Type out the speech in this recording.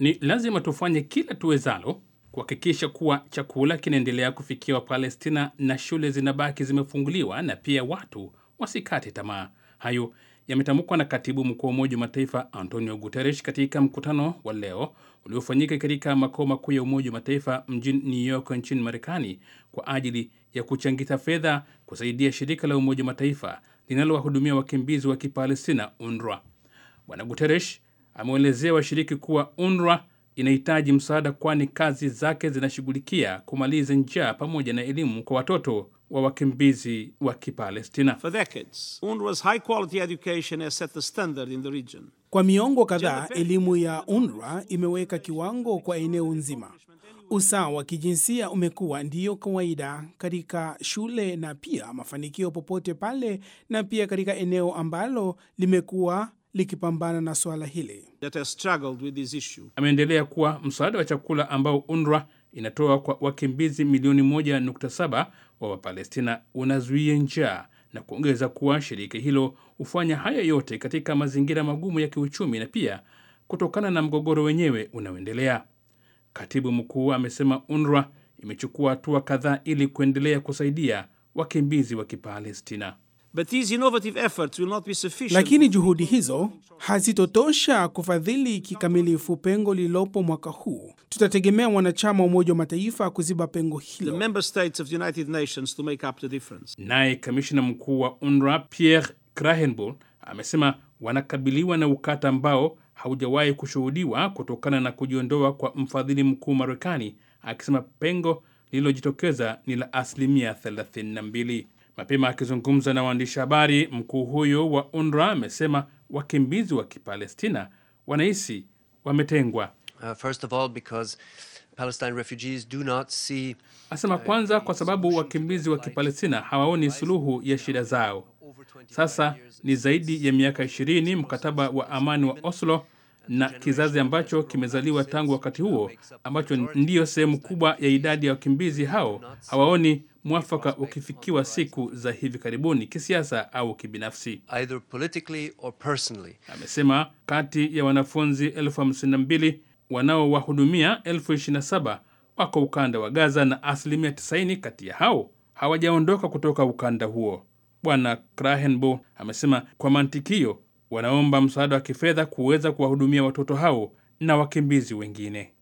Ni lazima tufanye kila tuwezalo kuhakikisha kuwa chakula kinaendelea kufikia Wapalestina na shule zinabaki zimefunguliwa na pia watu wasikate tamaa. Hayo yametamkwa na katibu mkuu wa Umoja wa Mataifa Antonio Guterres katika mkutano wa leo uliofanyika katika makao makuu ya Umoja wa Mataifa mjini New York nchini Marekani kwa ajili ya kuchangita fedha kusaidia shirika la Umoja wa Mataifa linalowahudumia wakimbizi wa Kipalestina, UNRWA. Bwana Guterres ameelezea washiriki kuwa UNRWA inahitaji msaada, kwani kazi zake zinashughulikia kumaliza njaa pamoja na elimu kwa watoto wa wakimbizi wa Kipalestina. For decades, UNRWA's high quality education has set the standard in the region. Kwa miongo kadhaa, elimu ya UNRWA imeweka kiwango kwa eneo nzima. Usawa wa kijinsia umekuwa ndiyo kawaida katika shule na pia mafanikio popote pale, na pia katika eneo ambalo limekuwa likipambana na swala hili. that has struggled with this issue. Ameendelea kuwa msaada wa chakula ambao UNRWA inatoa kwa wakimbizi milioni 1.7 wa Wapalestina unazuia njaa na kuongeza kuwa shirika hilo hufanya haya yote katika mazingira magumu ya kiuchumi na pia kutokana na mgogoro wenyewe unaoendelea. Katibu mkuu amesema UNRWA imechukua hatua kadhaa ili kuendelea kusaidia wakimbizi wa Kipalestina. But these innovative efforts will not be sufficient. Lakini juhudi hizo hazitotosha kufadhili kikamilifu pengo lililopo mwaka huu. Tutategemea wanachama wa Umoja wa Mataifa kuziba pengo the hilo. member states of the United Nations to make up the difference. Naye kamishna mkuu wa UNRWA Pierre Krahenbull amesema wanakabiliwa na ukata ambao haujawahi kushuhudiwa kutokana na kujiondoa kwa mfadhili mkuu Marekani, akisema pengo lililojitokeza ni la asilimia 32. Mapema akizungumza na waandishi habari, mkuu huyo wa UNRWA amesema wakimbizi wa Kipalestina wanahisi wametengwa. Uh, first of all, because Palestine refugees do not see Asema kwanza, kwa sababu wakimbizi wa Kipalestina hawaoni suluhu ya shida zao. Sasa ni zaidi ya miaka 20 mkataba wa amani wa Oslo na kizazi ambacho kimezaliwa tangu wakati huo, ambacho ndiyo sehemu kubwa ya idadi ya wakimbizi hao, hawaoni mwafaka ukifikiwa siku za hivi karibuni, kisiasa au kibinafsi. either politically or personally. Amesema kati ya wanafunzi elfu hamsini na mbili wanaowahudumia elfu ishirini na saba wako ukanda wa Gaza na asilimia 90 kati ya hao hawajaondoka kutoka ukanda huo. Bwana Krahenbo amesema kwa mantikio wanaomba msaada wa kifedha kuweza kuwahudumia watoto hao na wakimbizi wengine.